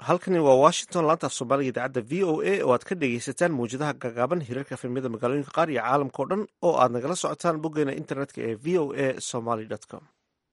halkani waa washington laanta af soomaaliga idaacadda v o a oo aad ka dhegaysataan mawjadaha gagaaban hirarka efemyada magaalooyinka qaar iyo caalamka o dhan oo aad nagala socotaan boggeena internetka ee v o a somaly com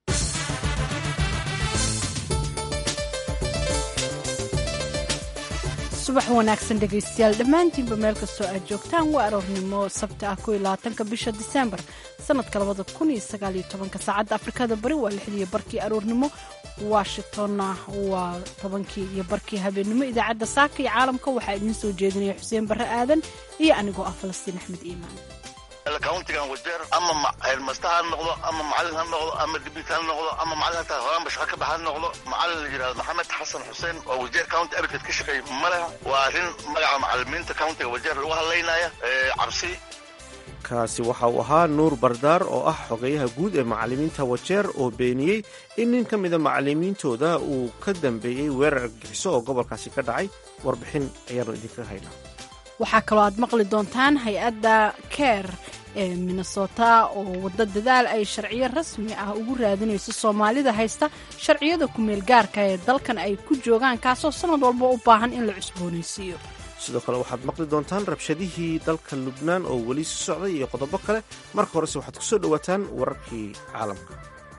subax wanaagsan dhegaystayaal dhammaantiinba meel kastoo aad joogtaan waa aroornimo sabta ah ko iyo labaatanka bisha diseembar sanadka labada kun iyo sagaal iyo tobanka saacadda afrikada bari waa lixdiiyo barkii aroornimo washingtonna waa tobankii iyo barkii habeennimo idaacadda saaka iyo caalamka waxaa idiin soo jeedinaya xuseen barre aadan iyo anigoo ah falastiin axmed iimaan countigan wajeer ama heermasta ha noqdo ama macalin ha noqdo ama dibit ha noqdo ama macalin hataa horaanba shaqa ka bax ha noqdo macalin la yidhahdo maxamed xasan xuseen oo wajeer county abikad ka shaqeey ma leha waa arrin magaca macalimiinta countiga wajeer lagu hadlaynaya cabsi kaasi waxa uu ahaa nuur bardaar oo ah xogeyaha guud ee macalimiinta wajeer oo beeniyey in nin ka mida macalimiintooda uu ka dambeeyey weerar argagixiso oo gobolkaasi ka dhacay warbixin ayaanu idinka haynaa waxaa kaloo aad maqli doontaan hay-adda ker ee minnesota oo waddo dadaal ay sharciyo rasmi ah ugu raadinayso soomaalida haysta sharciyada ku-meel gaarka ee dalkan ay ku joogaan kaasoo sanad walba u baahan in la cusboonaysiiyo sidoo kale waxaad maqli doontaan rabshadihii dalka lubnaan oo weli si socday iyo qodobo kale marka horese waxaad ku soo dhowaataan wararkii caalamka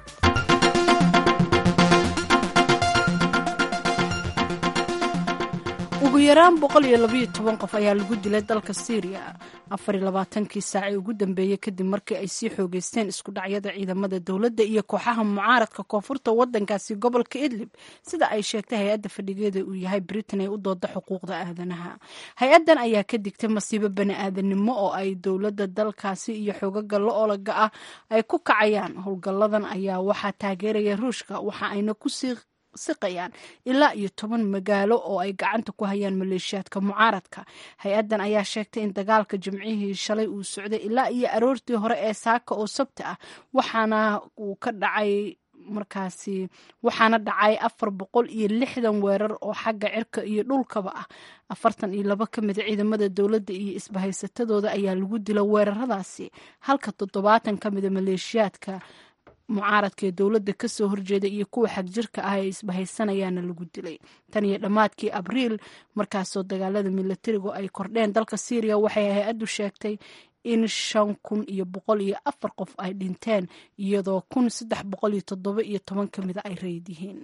ugu yaraan boqol iyo labaiyo toban qof ayaa lagu dilay dalka syriya afar iyo labaatankii saacii ugu dambeeyey kadib markii ay sii xoogeysteen isku dhacyada ciidamada dowladda iyo kooxaha mucaaradka koonfurta wadankaasi gobolka idlib sida ay sheegtay hay-adda fadhigeeda uu yahay britain ee u dooda xuquuqda aadanaha hay-addan ayaa ka digtay masiibo bani aadanimo oo ay dowladda dalkaasi iyo xoogaga lo-olaga ah ay ku kacayaan howlgalladan ayaa waxaa taageeraya ruushka waxa ayna kusii siqayaan ilaa iyo toban magaalo oo ay gacanta ku hayaan maleeshiyaadka mucaaradka hay-addan ayaa sheegtay in dagaalka jimcihii shalay uu socday ilaa iyo aroortii hore ee saaka oo sabti ah waxaana uu ka dhacay markaasi waxaana dhacay afar boqol iyo lixdan weerar oo xagga cirka iyo dhulkaba ah afartan iyo laba ka mida ciidamada dowladda iyo isbahaysatadooda ayaa lagu dila weeraradaasi halka toddobaatan ka mida maleeshiyaadka mucaaradka ee dowladda kasoo horjeeda iyo kuwa xagjirka ah ee isbahaysanayaana lagu dilay tan iyo dhammaadkii abriil markaasoo dagaalada milatarigu ay kordheen dalka syriya waxay hay-addu sheegtay in shan kun iyo boqol iyo afar qof ay dhinteen iyadoo kun saddex boqol iyo toddoba iyo toban ka mida ay rayid yihiin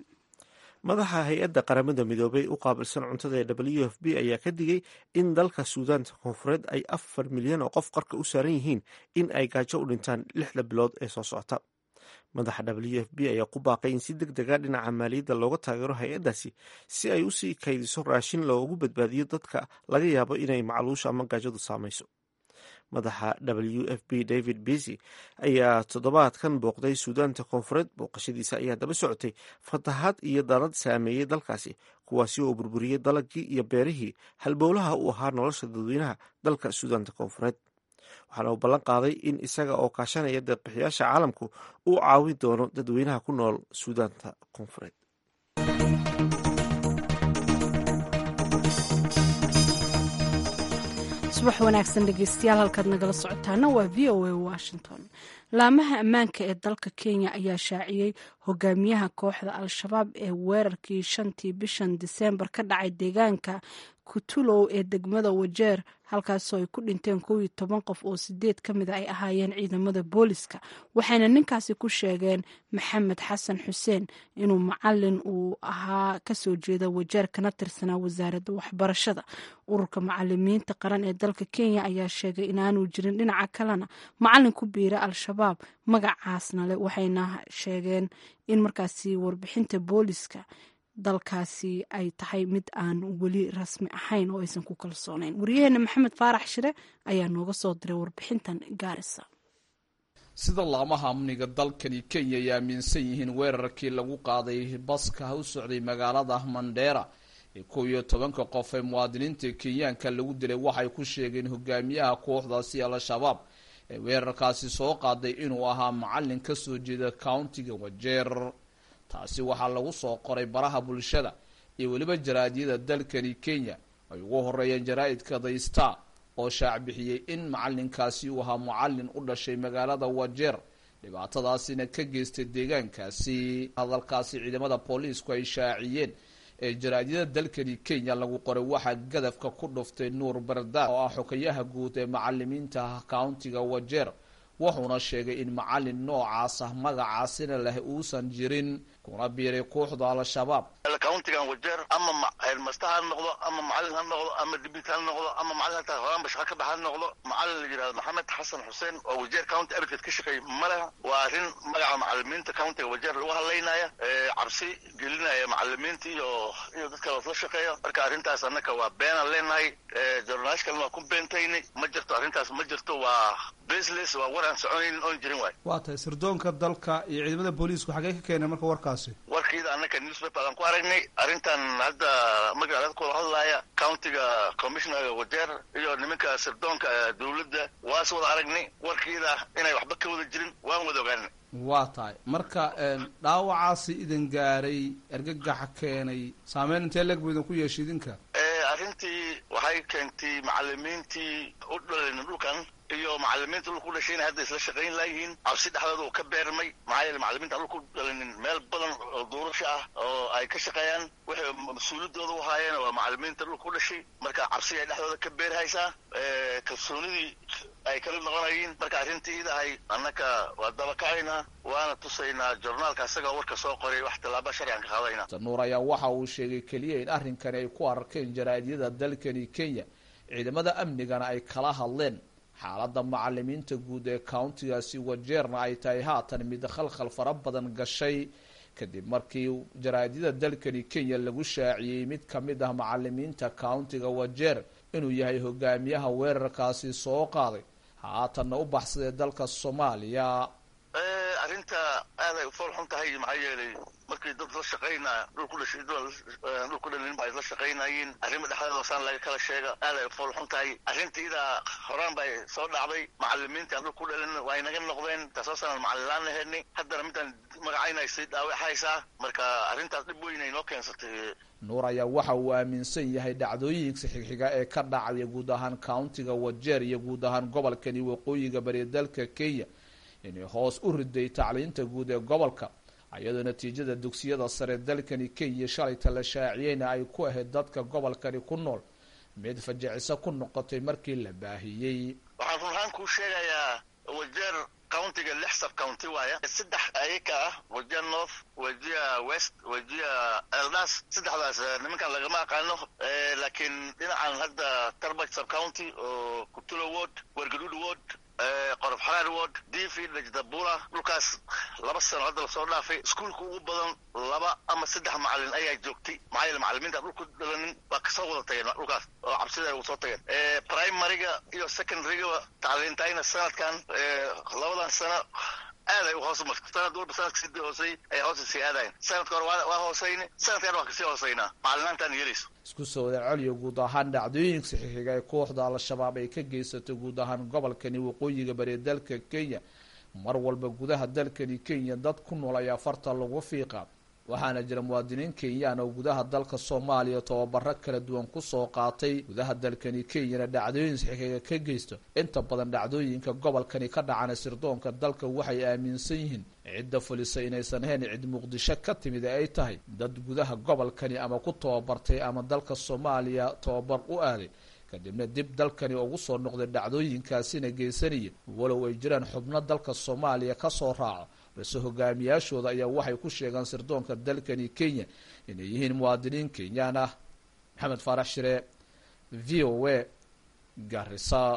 madaxa hay-adda qaramada midoobay u qaabilsan cuntada ee w f b ayaa ka digay in dalka suudaanta koonfureed ay afar milyan oo qof qarka u saaran yihiin in ay gaajo u dhintaan lixda bilood ee soo socota madaxa w f b ayaa ku baaqay in si deg dega dhinaca maaliyadda looga taageero hay-addaasi si ay usii kaydiso raashin loogu badbaadiyo dadka laga yaabo inay macluusha ama gaajadu saamayso madaxa w f b david besy ayaa toddobaadkan booqday suudaanta koonfureed booqashadiisa ayaa daba socotay fatahaad iyo dalad saameeyey dalkaasi kuwaasi oo burburiyey dalagii iyo beerihii halbowlaha u ahaa nolosha dadweynaha dalka suudaanta koonfureed waxaana uu ballan qaaday in isaga oo kaashanaya deeqbixiyaasha caalamku uu caawin doono dadweynaha ku nool suudaanta koonfureed subax wanaagsan dhegeystayaal halkaad nagala socotaana waa v o a washington laamaha ammaanka ee dalka kenya ayaa shaaciyey hogaamiyaha kooxda al-shabaab ee weerarkii shantii bishan diseembar ka dhacay deegaanka kutulow ee degmada wajeer halkaasoo ay ku dhinteen kow iyo toban qof oo sideed ka mida ay ahaayeen ciidamada booliska waxayna ninkaasi ku sheegeen maxamed xasan xuseen inuu macalin uu ahaa kasoo jeeda wajeer kana tirsanaa wasaaradda waxbarashada ururka macalimiinta qaran ee dalka kenya ayaa sheegay inaanu jirin dhinaca kalena macalin ku biira al-shabaab magacaasna leh waxayna sheegeen in markaasi warbixinta booliska dalkaasi ay tahay mid aan weli rasmi ahayn oo aysan ku kalsoonayn wariyaheena maxamed faarax shire ayaa nooga soo diray warbixintan gaarisa sida laamaha amniga dalkani kenya ay aaminsan yihiin weerarkii lagu qaaday baska u socday magaalada mandheera ee kow iyo tobanka qof ee muwaadiniinta kenyaanka lagu dilay waxay ku sheegeen hogaamiyaha kooxdaasi al-shabaab ee weerarkaasi soo qaaday inuu ahaa macalin kasoo jeeda countiga wajeer taasi waxaa lagu soo qoray baraha bulshada iyo weliba jaraadyada dalkani kenya ay ugu horeeyeen jaraa'idka the star oo shaac bixiyey in macalinkaasi uu ahaa mucalin u dhashay magaalada wajeer dhibaatadaasina ka geystay deegaankaasi hadalkaasi ciidamada booliisku ay shaaciyeen ee jaraadyada dalkani kenya lagu qoray waxaa gadafka ku dhuftay nuur bardaad oo ah xokayaha guud ee macalimiinta countiga wajeer wuxuuna sheegay in macalin noocaas ah magacaasina leh uusan jirin kuna biiray kooxda al-shabaab countigan wajeer ama heelmasta ha noqdo ama macalin ha noqdo ama dibit ha noqdo ama macalin hataa horaanba shaqa ka bax ha noqdo macalin la yidhahdo maxamed xasan xuseen oo wajeer county abidkeed ka shaqeey ma leha waa arrin magaca macalimiinta countiga wajeer lagu hadlaynaya cabsi gelinaya macalimiinta iyo iyo dadka la shaqeeya marka arrintaas annaka waa beenaan leenahay jornaalishkalna waa ku beentayni ma jirto arrintaas ma jirto waa baseless waa war aan soconaynin oon jirin waay waa tahay sirdoonka dalka iyo ciidamada booliisku xagee ka keenay marka warkaasi warkiida annaka newspaper aan ku aragnay arrintan hadda magaalada kula hadlaaya countiga commissionerga wajeer iyo nimanka sirdoonka dawladda waas wada aragnay warkiida inay waxba ka wada jirin waan wada ogaanay waa tahay marka dhaawacaasi idin gaaray argagaxa keenay saameyn intee leeg buu idin ku yeeshay idinka arrintii waxay keentay macalimiintii u dhalan dhulkan iyo macalimiinta dhulka u dhashay inay hadda isla shaqayn laayihiin cabsi dhexdooda uu ka beermay maxaa yeele macalimiinta dhulka u dhalanin meel badan oo duurasha ah oo ay ka shaqeeyaan waxay mas-uuliyadooda u haayeen waa macalimiinta dhulka u dhashay marka cabsi ay dhexdooda ka beerhaysaa kalsoonidii ay kala noqonayiin marka arrintii idahay annaka waa dabakacaynaa waana tusaynaa jornaalka isagao warka soo qoray wax tallaaba sharcigan ka qaadayna nuur ayaa waxa uu sheegay keliya in arrinkani ay ku arkeen jaraadyada dalkani kenya ciidamada amnigana ay kala hadleen xaaladda macalimiinta guud ee countigaasi wajeerna ay tahay haatan mid khalkhal fara badan gashay kadib markii jaraadyada dalkani kenya lagu shaaciyey mid ka mid ah macalimiinta countiga wajeer inuu yahay hogaamiyaha weerarkaasi soo qaaday haatanna u baxsadee dalka soomaaliya arrinta aaday fool xun tahay maxaa yeelay markii dad la shaqaynaa dhulku dhashay dhulku dhalin ba ay la shaqaynayeen arrima dhexdeeda saan laga kala sheega aaday fool xun tahay arrintiidaa horaan bay soo dhacday macalimiinta aan dhulku dhalin waa inaga noqdeen taasoo sanaan macalin laan laheynay haddana midaan magacayna sii dhaawacaysaa marka arrintaas dhib weyn ay noo keensatay nuur ayaa waxa uu aaminsan yahay dhacdooyinka xigxiga ee ka dhacaya guud ahaan countiga wajeer iyo guud ahaan gobolkani waqooyiga bari dalka kenya inay hoos u riday tacliinta guud ee gobolka iyadoo natiijada dugsiyada sare dalkani kenya shalayta la shaaciyeyna ay ku ahayd dadka gobolkani ku nool mid fajiciso ku noqotay markii la baahiyey waxaan run ahaan kuu sheegayaa wajeer countiga lix sub county waaya saddex ayaka ah wajia north wajia west wajia eldas saddexdaas nimankan lagama aqaano laakiin dhinacan hadda tarbaj sub county oo kutulo ward wargaduud ward qorof xaraar ward difi najdabula dhulkaas laba sano hadda lasoo dhaafay iskuulka ugu badan laba ama saddex macalin ayaa joogtay maxaa yeele macalimiinta dhulku dhalanin waa kasoo wada tageen dhulkaas oo cabsida ay soo tageen primaryga iyo secondaryga tacliintayna sanadkan labadan sano aad ay u hoos martay sanad walba sanadka sidii hoosey ay hoosa sii aadayen sanadka hore waa hoosayni sanadkan waa kasii hoosaynaa macalinaantaan yeelayso isku soo wada celiyo guud ahaan dhacdooyinka saxiixiga ee kooxda al-shabaab ay ka geysato guud ahaan gobolkani waqooyiga bari dalka kenya mar walba gudaha dalkani kenya dad ku nool ayaa farta lagu fiiqa waxaana jira muwaadiniin kenyaan oo gudaha dalka soomaaliya tababaro kala duwan kusoo qaatay gudaha dalkani kenyana dhacdooyin saxiixiga ka geysto inta badan dhacdooyinka gobolkani ka dhacana sirdoonka dalka waxay aaminsan yihiin cidda fulisa inaysan ahayn cid muqdisho ka timid ee ay tahay dad gudaha gobolkani ama ku tababartay ama dalka soomaaliya tababar u aaday kadibna dib dalkani ugu soo noqday dhacdooyinkaasina geysanaya walow ay jiraan xubno dalka soomaaliya kasoo raaco balse hogaamiyaashooda ayaa waxay ku sheegaan sirdoonka dalkani kenya inay yihiin muwaadiniin kenyaan ah maxamed faarax shire v o a garisa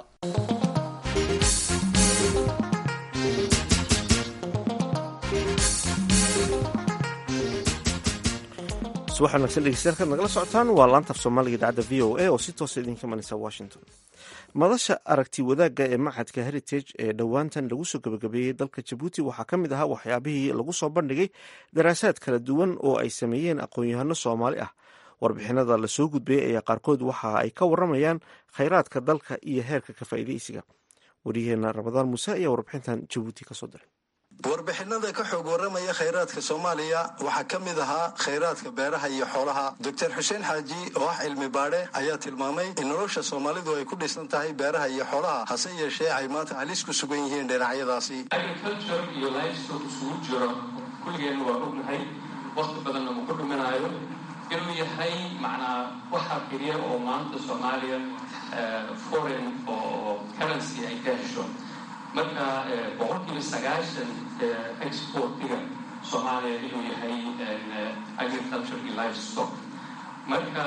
subax wanagsan dhegeystayaal nagala socotaan waa laanta af soomaaliga idaacadda v o a oo si toosa idinka imanaysa washington madasha aragti wadaagga ee machadka heritage ee dhowaantan lagu soo gabagabeeyey dalka jabuuti waxaa ka mid ahaa waxyaabihii lagu soo bandhigay daraasaad kala duwan oo ay sameeyeen aqoon-yahano soomaali ah warbixinada lasoo gudbayay ayaa qaarkood waxa ay ka waramayaan khayraadka dalka iyo heerka ka faa'iidaysiga wariyaheena ramadaan muuse ayaa warbixintan jabuuti kasoo diray warbixinada ka xoog waramaya khayraadka soomaaliya waxaa ka mid ahaa khayraadka beeraha iyo xoolaha doctor xuseen xaaji oo ah cilmi baadhe ayaa tilmaamay in nolosha soomaalidu ay ku dhisan tahay beeraha iyo xoolaha hase yeeshee ay maanta halis ku sugan yihiin dhinacyadaasi agriculture iyo livestock isugu jiro kulligeenna waa ognahay waqti badanna ma ku dhuminaayo inuu yahay macnaa waxa keliya oo maanta soomaaliya foreign oo currency ay ka hesho marka boqolkiiba sagaashan exportiga soomaaliya inuu yahay agriculture iyo life stock marka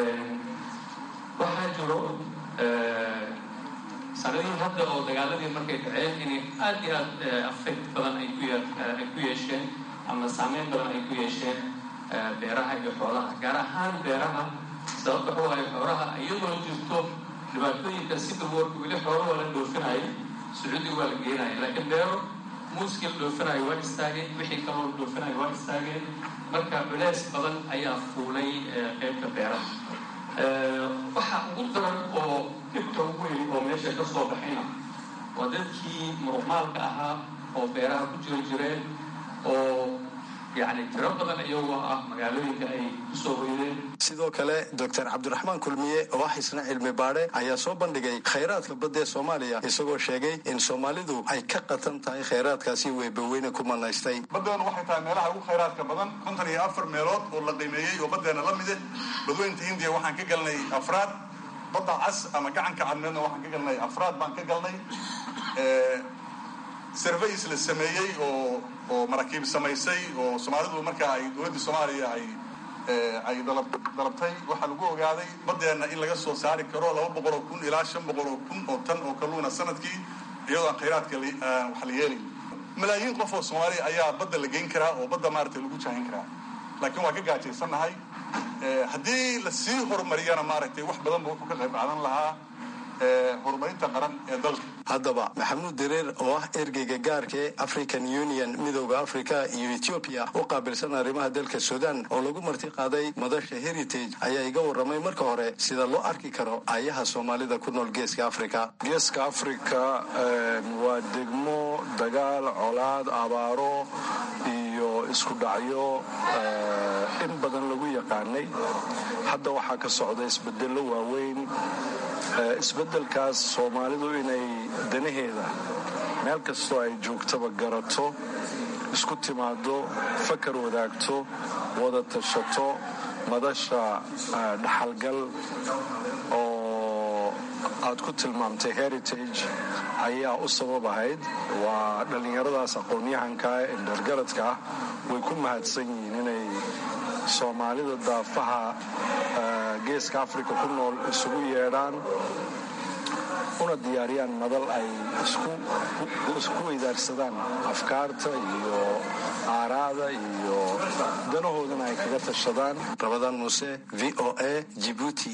waxaa jiro sanadihii hadda oo dagaaladii markay dhaceen inay aad iyo aad affect badan ay ku ay ku yeesheen ama saameyn badan ay ku yeesheen beeraha iyo xoolaha gaar ahaan beeraha sababta waxa waaye xoolaha iyadoo jirto dhibaatooyinka civil warka weli xoolo waa la dhoofinaya sacuudiga waa la geenaya laakiin beero muuskii la dhoofinayo waa istaageen wixii kaloo la dhoofinayo waa istaageen marka culeys badan ayaa fuulay qeybta beeraha waxa ugu daran oo dhibka ugu weyn oo meesha ka soo baxayna waa dadkii muruqmaalka ahaa oo beeraha ku jiri jireen oo yacni tiro badan iyagoo ah magaalooyinka ay kusoo hoydeen sidoo kale doctor cabdiraxmaan kulmiye oo ah isna cilmi baadhe ayaa soo bandhigay khayraadka badda ee soomaaliya isagoo sheegay in soomaalidu ay ka qatan tahay khayraadkaasi weybaweyne ku manaystay baddeenu waxay tahay meelaha ugu khayraadka badan konton iyo afar meelood oo la qiimeeyey oo baddeena la mide badweynta hindiya waxaan ka galnay afraad badda cas ama gacanka cadmeedna waxaan ka galnay afraad baan ka galnay surveys la sameeyey oo oo maraakiib samaysay oo soomaalidu markaa ay dowladdii soomaaliya ay ay dalabtay waxaa lagu ogaaday baddeenna in laga soo saari karo laba boqoloo kun ilaa shan boqoloo kun oo tan oo kalluuna sanadkii iyadoo aan khayraadka wax la yeelay malaayiin qof oo soomaaliya ayaa badda la geyn karaa oo badda maaragtay lagu jaahin karaa laakiin waa ka gaajaysannahay haddii lasii horumariyana maaragtay wax badan ba wuxuu ka qayb qaadan lahaa horumarinta qaran ee dalka haddaba maxamuud dareer oo ah ergeyga gaarka ee african union midooda africa iyo etoobiya u qaabilsan arrimaha dalka sudan oo lagu marti qaaday madasha heritage ayaa iga warramay marka hore sida loo arki karo ayaha soomaalida ku nool geeska africa geeska africa waa degmo dagaal colaad abaaro iyo isku dhacyo in badan lagu yaqaanay hadda waxaa ka socda isbedello waaweyn isbeddelkaas soomaalidu inay danaheeda meel kastoo ay joogtaba garato isku timaado fakar wadaagto wada tashato madasha dhaxalgal oo aad ku tilmaamtay heritage ayaa u sabab ahayd waa dhallinyaradaas aqoon-yahanka ee dhargaradka ah way ku mahadsan yihiin inay soomaalida daafaha geeska africa ku nool isugu yeedhaan una diyaariyaan madal ay isku weydaarsadaan afkaarta iyo aaraada iyo danahoodana ay kaga tashadaan rabadaan muuse v o a jibuuti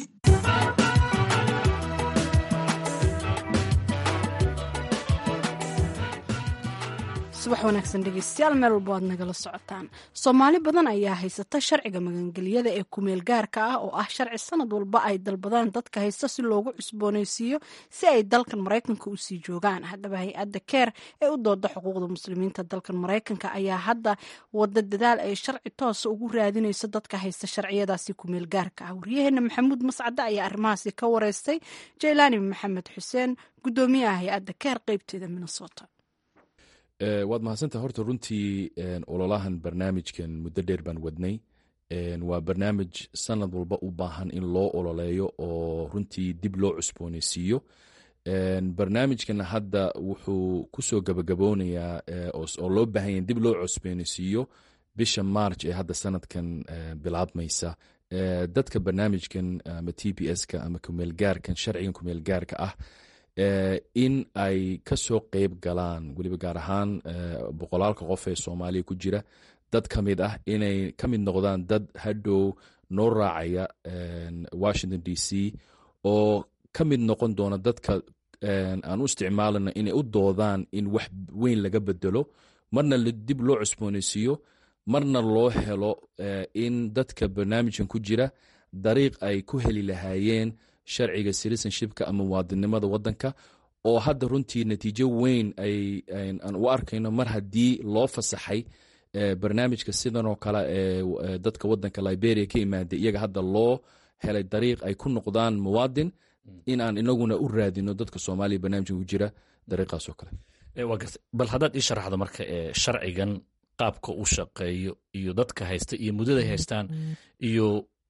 subax wanaagsan dhegeystayaal meel walba waad nagala socotaan soomaali badan ayaa haysata sharciga magangelyada ee kumeel gaarka ah oo ah sharci sanad walba ay dalbadaan dadka haysta si loogu cusbooneysiiyo si ay dalkan maraykanka usii joogaan haddaba hay-adda keer ee u dooda xuquuqda muslimiinta dalkan maraykanka ayaa hadda wada dadaal ay sharci toosa ugu raadinayso dadka haysta sharciyadaasi kumeel gaarka ah waryaheena maxamuud mascade ayaa arrimahaasi ka wareystay jaylaani maxamed xuseen gudoomiyaha hay-adda keer qeybteeda minnesota waad mahadsantaha horta runtii ololahan barnaamijkan muddo dheer baan wadnay waa barnaamij sanad walba u baahan in loo ololeeyo oo runtii dib loo cusbooneysiiyo barnaamijkana hadda wuxuu kusoo gabagaboonayaa oo loo baahanya dib loo cusbooneysiiyo bisha march ee hadda sanadkan bilaabmaysa dadka barnaamijkan ama t b s-ka ama kumeelgaarkan sharcigan kumeelgaarka ah in ay ka soo qeyb galaan weliba gaar ahaan boqolaalka qof ee soomaaliya ku jira dad ka mid ah inay ka mid noqdaan dad hadhow noo raacaya washington d c oo ka mid noqon doona dadka aan u isticmaalana inay u doodaan in wax weyn laga bedelo marna dib loo cusbooneysiiyo marna loo helo in dadka barnaamijkan ku jira dariiq ay ku heli lahaayeen sharciga citizenshipka ama muwaadinimada wadanka oo hadda runtii natiijo weyn aan u arkayno mar haddii loo fasaxay barnaamijka sidan oo kale ee dadka wadanka liberia ka imaaday iyaga hadda loo helay dariiq ay ku noqdaan muwaadin in aan inaguna u raadino dadka soomaaliya barnaamijkan ku jira dariiqaas oo kale bal haddaad ii sharaxdo marka sharcigan qaabka u shaqeeyo iyo dadka haysta iyo muddaday haystaan iyo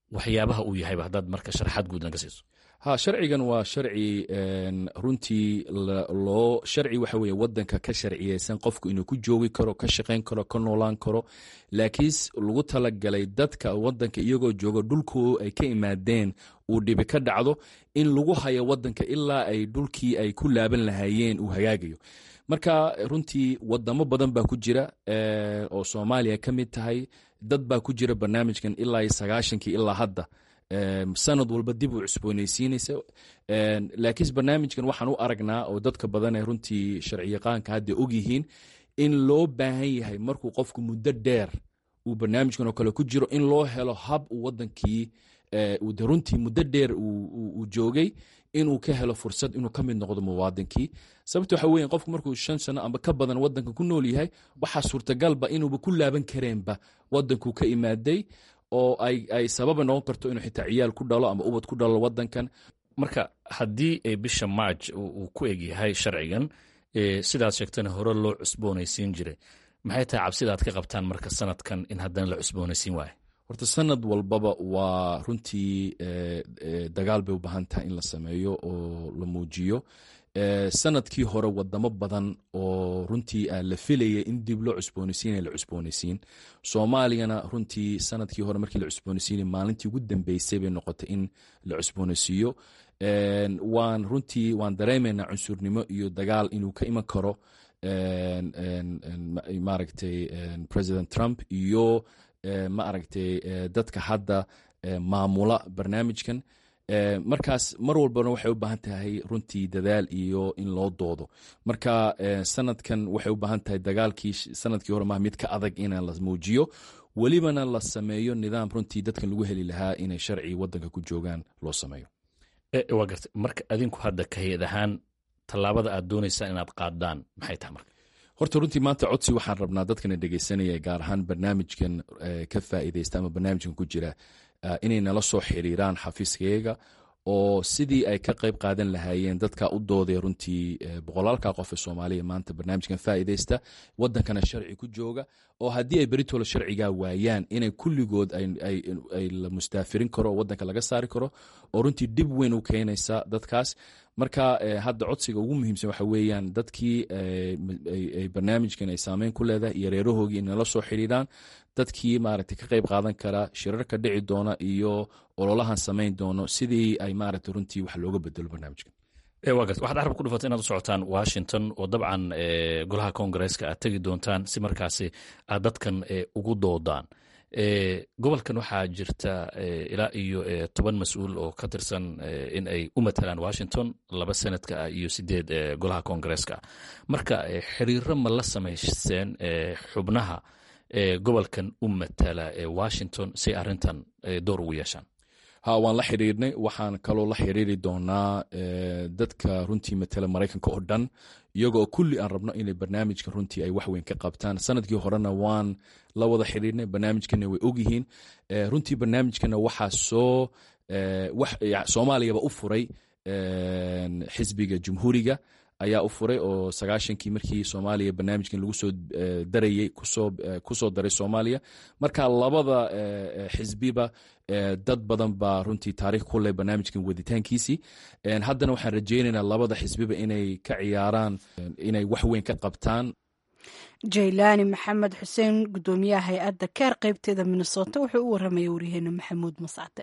waxyaabaha uu yahayba haddaad marka sharaxaad guud naga siiso ha sharcigan waa sharci runtii loo sharci waxa weye wadanka ka sharciyeysan qofku inuu ku joogi karo ka shaqayn karo ka noolaan karo laakiin lagu talagalay dadka wadanka iyagoo jooga dhulku ay ka imaadeen uu dhibi ka dhacdo in lagu hayo wadanka ilaa ay dhulkii ay ku laaban lahaayeen uu hagaagayo marka runtii wadamo badan baa ku jira oo soomaaliya ka mid tahay dad baa ku jira barnaamijkan ilaa iyo sagaashankii ilaa hadda sanad walba dib u cusboonaysiinaysa laakiin barnaamijkan waxaan u aragnaa oo dadka badan ee runtii sharciyaqaanka hadda ogyihiin in loo baahan yahay markuu qofku muddo dheer uu barnaamijkan oo kale ku jiro in loo helo hab uu wadankii runtii muddo dheer uu joogay inuu ka helo fursad inuu ka mid noqdo muwaadinkii sababta waxa weya qofku markuu shan sano amba ka badan wadanka ku nool yahay waxaa suurtagalba inuuba ku laaban kareenba wadankuu ka imaaday oo ay sababa noqon karto inuu xitaa ciyaal ku dhalo ama ubad ku dhalo wadankan marka haddii bisha march uu ku eg yahay sharcigan sidaad sheegtana hore loo cusboonaysiin jiray maxay tahay cabsida aad ka qabtaan marka sanadkan in haddana la cusboonaysiin waayo horta sanad walbaba waa runtii dagaal bay u baahan tahay in la sameeyo oo la muujiyo sanadkii hore wadamo badan oo runtii la filayay in dib loo cusboonaysiina la cusboonaysiin soomaaliyana runtii sanadkii hore markii la cusboonaysiinay maalintii ugu dambeysay bay noqotay in la cusboonaysiiyo waan runtii waan dareemaynaa cunsurnimo iyo dagaal inuu ka iman karo maaragtay president trump iyo ma aragtay dadka hadda maamula barnaamijkan markaas mar walbana waxay u baahan tahay runtii dadaal iyo in loo doodo marka sanadkan waxay u baahan tahay dagaalkii sanadkii hore maha mid ka adag in la muujiyo welibana la sameeyo nidaam runtii dadkan lagu heli lahaa inay sharci wadanka ku joogaan loo sameeyo waa garta marka adinku hadda ka hay-ad ahaan tallaabada aad doonaysaan inaad qaadaan maxay tahay marka horta runtii maanta codsi waxaan rabnaa dadkana dhegeysanaya gaar ahaan barnaamijkan ka faa'iideysta ama barnaamijkan ku jira inay nala soo xiriiraan xafiiskayaga oo sidii ay ka qayb qaadan lahaayeen dadka u dooday runtii boqolaalka qof ee soomaaliya maanta barnaamijkan faa'iideysta wadankana sharci ku jooga oo haddii ay beritoola sharcigaa waayaan inay kulligood ay la mustaafirin karo oo wadanka laga saari karo oo runtii dhib weyn u keenaysa dadkaas marka hadda codsiga ugu muhiimsan waxa weeyaan dadkii barnaamijkan ay saameyn ku leedahay iyo reerahoogii in nala soo xidhiidhaan dadkii maaragtay ka qayb qaadan kara shirarka dhici doona iyo ololahan samayn doono sidii ay maaragtay runtii wax looga bedelo barnaamijkan waa garta waxaad carab ku dhufatay inaad u socotaan washington oo dabcan golaha koongareeska aad tegi doontaan si markaasi aad dadkan ugu doodaan gobolkan waxaa jirta ilaa iyo toban mas-uul oo ka tirsan in ay u matalaan washington laba senadka ah iyo sideed golaha koongareeska ah marka xiriiro ma la samayseen xubnaha gobolkan u matala washington si arintan door ugu yeeshaan ha waan la xiriirnay waxaan kaloo la xiriiri doonaa dadka runtii matala maraykanka oo dhan iyagoo kulli aan rabno inay barnaamijka runtii ay wax weyn ka qabtaan sanadkii horena waan la wada xiriirnay barnaamijkana way ogyihiin runtii barnaamijkana waxaa soo soomaaliyaba u furay xisbiga jumhuuriga ayaa u furay oo sagaashankii markii soomaaliya barnaamijkan lagu soo darayey kusoo daray soomaaliya marka labada xisbiba dad badan baa runtii taarikh ku leh barnaamijkan waditaankiisii haddana waxaan rajeynaynaa labada xisbiba inay ka ciyaaraan inay wax weyn ka qabtaan jaylaani maxamed xuseen gudoomiyaha hay-adda keer qeybteeda minnesota wuxuu u waramaya waryaheena maxamuud mascade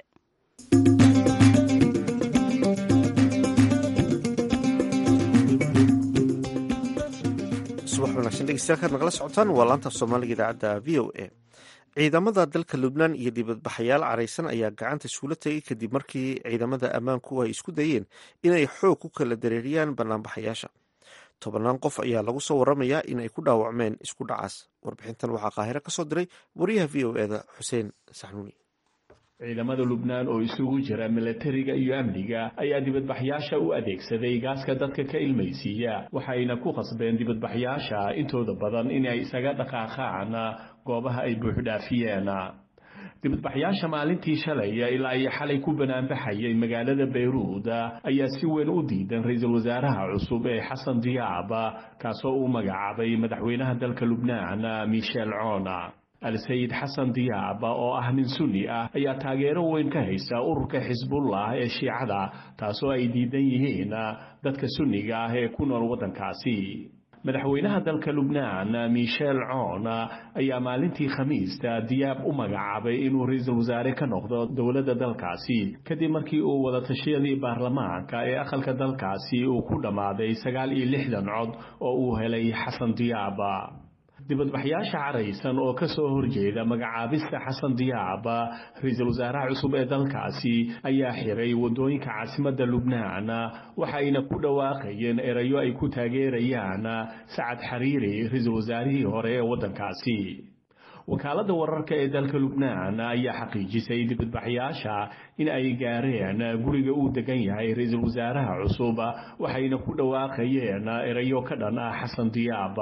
subax wanaagsan dhegeystayaal nagala socotaan waa laanta soomaaliga idaacadda v o a ciidamada dalka lubnaan iyo dibadbaxayaal caraysan ayaa gacanta iskuula tegay kadib markii ciidamada ammaanku ay isku dayeen inay xoog ku kala dareeriyaan banaanbaxayaasha tobannaan qof ayaa lagu soo waramayaa in ay ku dhaawacmeen isku dhacaas warbixintan waxaa qaahiro ka soo diray wariyaha v o eda xuseen saxnuuni ciidamada lubnaan oo isugu jira milatariga iyo amniga ayaa dibadbaxyaasha u adeegsaday gaaska dadka ka ilmaysiiya waxayna ku qasbeen dibadbaxyaasha intooda badan inay isaga dhaqaaqaan goobaha ay buuxdhaafiyeen dibadbaxyaasha maalintii shalay ilaa iyo xalay ku banaanbaxayay magaalada bayruud ayaa si weyn u diidan ra-iisul wasaaraha cusub ee xasan diyaab kaasoo uu magacaabay madaxweynaha dalka lubnaan michel coona al-sayid xasan diyaab oo ah nin sunni ah ayaa taageero weyn ka haysa ururka xisbullah ee shiicada taasoo ay diidan yihiin dadka sunniga ah ee ku nool waddankaasi madaxweynaha dalka lubnaan michel coon ayaa maalintii khamiista diyaab u magacaabay inuu ra-iisul wasaare ka noqdo dowladda dalkaasi kadib markii uu wadatashyadii baarlamaanka ee aqalka dalkaasi uu ku dhammaaday sagaal iyo lixdan cod oo uu helay xasan diyaab dibadbaxyaasha caraysan oo ka soo horjeeda magacaabista xasan diyaab ra-iisul wasaaraha cusub ee dalkaasi ayaa xiray waddooyinka caasimadda lubnaan waxayna ku dhawaaqayeen erayo ay ku taageerayaan sacad xariiri ra-iisul wasaarihii hore ee waddankaasi wakaaladda wararka ee dalka lubnaan ayaa xaqiijisay dibadbaxyaasha in ay gaareen guriga uu degan yahay ra-iisul wasaaraha cusub waxayna ku dhawaaqayeen erayo ka dhan ah xasan diyaab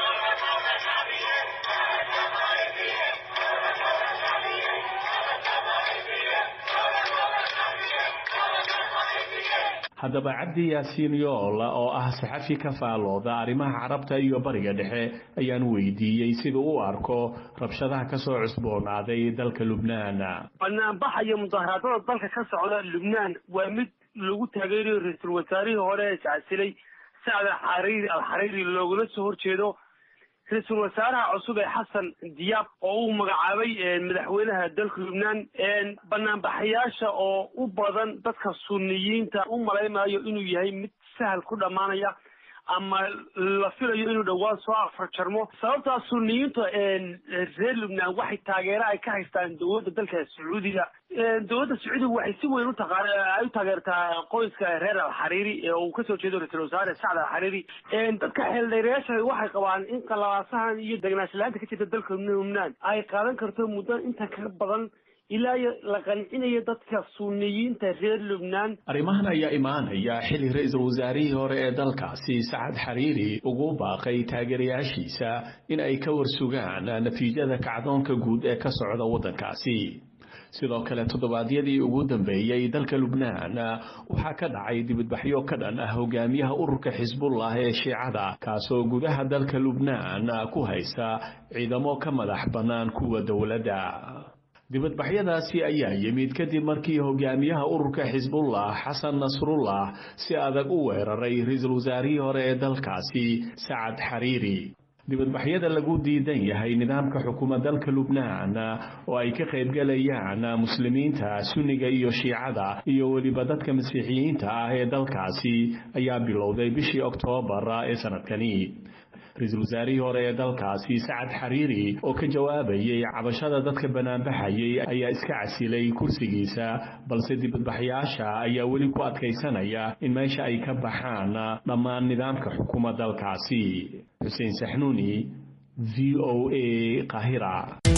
haddaba cabdi yaasiin yool oo ah saxafi ka faalooda arrimaha carabta iyo bariga dhexe ayaan weydiiyey sida u arko rabshadaha ka soo cusboonaaday dalka lubnaan banaanbaxa iyo mudaharaadada dalka ka socda lubnaan waa mid lagu taageerayo ra-iisul wasaarihii hore ee iscasilay sacd alxariiri alxariiri loogula soo horjeedo ra-iisul wasaaraha cusub ee xasan diyaab oo uu magacaabay madaxweynaha dalka lubnaan banaanbaxayaasha oo u badan dadka suniyiinta u malaynayo inuu yahay mid sahal ku dhammaanaya ama la filayo inuu dhowaan soo afarjarmo sababtaa suniyiinta reer lubnaan waxay taageero ay ka haystaan dowladda dalka sacuudiga dowladda sacuudiga waxay si weyn utaqaa ay u taageertaa qoyska reer alxariiri ee uu kasoo jeedo ra-isul wasaare sacd alxariiri dadka xeeldheerayaasha waxay qabaan in qalabaasahan iyo degnaanshlaanta ka jirta dalka lubnaan ay qaadan karto muddo intan ka badan ilaa la qancinayo dadka suniyiinta reer lubnaan arrimahan ayaa imaanaya xilli ra-iisul wasaarihii hore ee dalkaasi sacad xariiri ugu baaqay taageerayaashiisa in ay ka warsugaan natiijada kacdoonka guud ee ka socda waddankaasi sidoo kale toddobaadyadii ugu dambeeyey dalka lubnaan waxaa ka dhacay dibadbaxyo ka dhan ah hogaamiyaha ururka xisbullah ee shiicada kaasoo gudaha dalka lubnaan ku haysa ciidamo ka madax bannaan kuwa dowladda dibadbaxyadaasi ayaa yimid kadib markii hogaamiyaha ururka xisbullah xasan nasrullah si adag u weeraray ra-iisul wasaarihii hore ee dalkaasi sacad xariiri dibadbaxyada lagu diidan yahay nidaamka xukuma dalka lubnaan oo ay ka qaybgalayaan muslimiinta sunniga iyo shiicada iyo weliba dadka masiixiyiinta ah ee dalkaasi ayaa bilowday bishii oktoobar ee sanadkani ra-iisul wasaarihii hore ee dalkaasi sacad xariiri oo ka jawaabayay cabashada dadka banaanbaxayay ayaa iska casilay kursigiisa balse dibadbaxyaasha ayaa weli ku adkaysanaya in meesha ay ka baxaan dhammaan nidaamka xukuma dalkaasi xuseen saxnuuni v o a qahira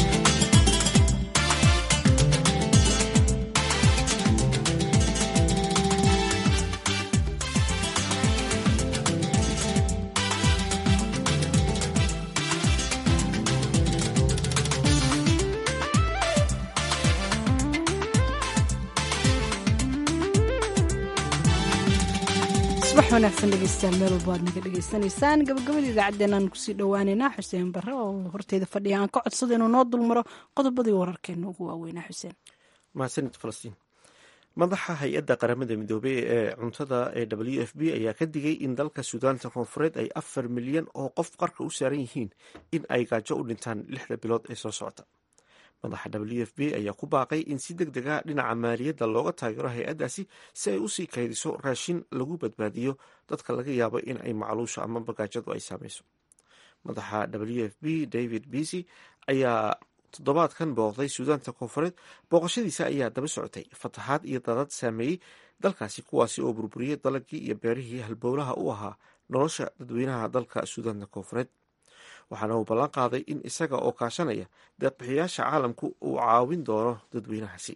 subax wanaagsan dhegeystayaal meel walba aad naga dhegeysanaysaan gabagabada idaacaddeenaan kusii dhowaaneynaa xuseen barre oo horteeda fadhiya aan ka codsada inuu noo dulmaro qodobadii wararkeena ugu waaweynaa xuseen mahadsanid falastiin madaxa hay-adda qaramada midoobey ee cuntada ee w f b ayaa ka digay in dalka suudaanta koonfureed ay afar milyan oo qof qarka u saaran yihiin in ay gaajo u dhintaan lixda bilood ee soo socota madaxa w f b ayaa ku baaqay in si deg dega dhinaca maaliyadda looga taageero hay-addaasi si ay usii kaydiso raashin lagu badbaadiyo dadka laga yaabo in ay macluusha ama bagaajadu ay saameyso madaxa w f b david bisy ayaa toddobaadkan booqday suudaanta koonfureed booqashadiisa ayaa daba socotay fatahaad iyo dadad saameeyey dalkaasi kuwaasi oo burburiyey dalagii iyo beerihii halbowlaha u ahaa nolosha dadweynaha dalka suudaanta koonfureed waxaana uu ballan qaaday in isaga oo kaashanaya deeqbixiyaasha caalamku uu caawin doono dadweynahaasi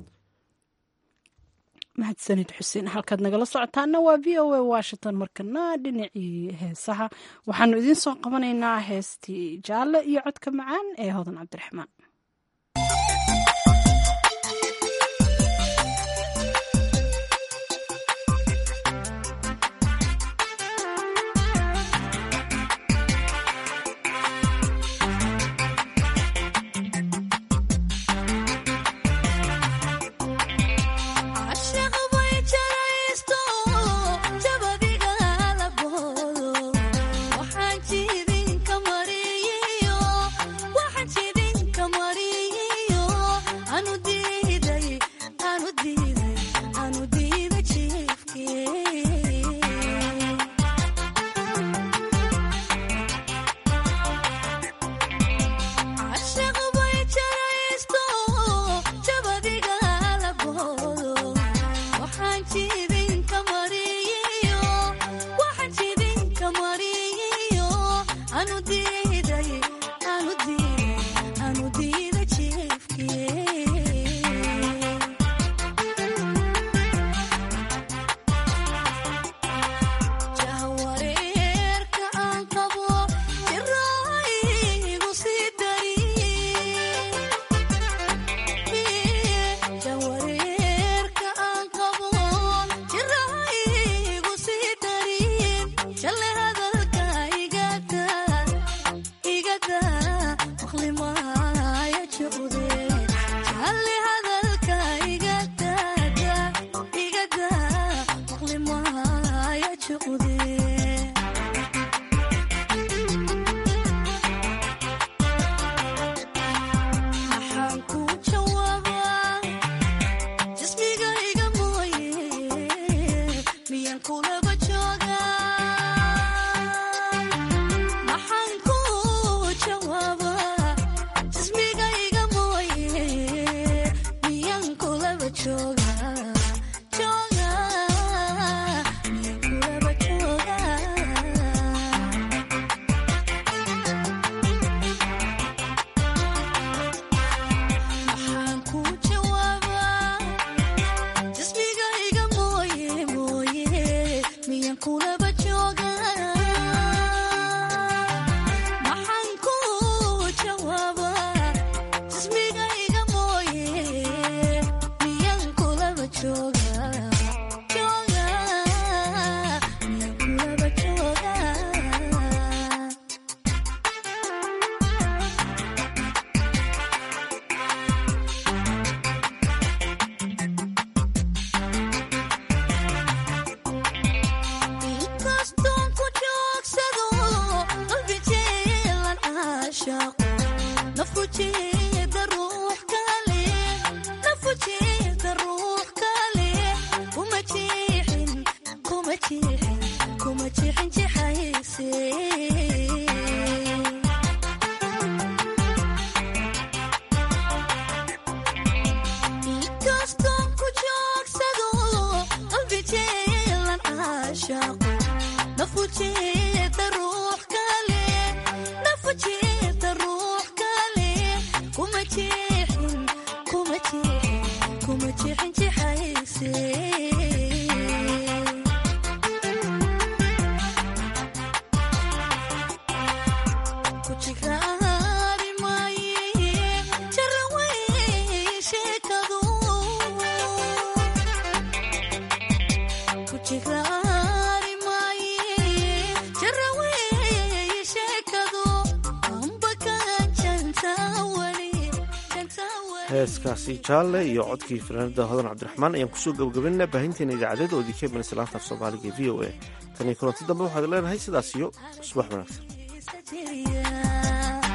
mahadsanid xuseen halkaad nagala socotaana waa v o a washington markana dhinacii heesaha waxaanu idiin soo qabanaynaa heestii jaalle iyo codka macaan ee hodan cabdiraxmaan heeskaasi jaalle iyo codkii fanaanada hodan cabdiraxmaan ayaan kusoo gabagabaynaa baahinteena idaacadeed oo idinka imanaysa laanta af soomaaliga v o a tan iyo kulanti dambe waxaad leenahay sidaas iyo subax wanaagsan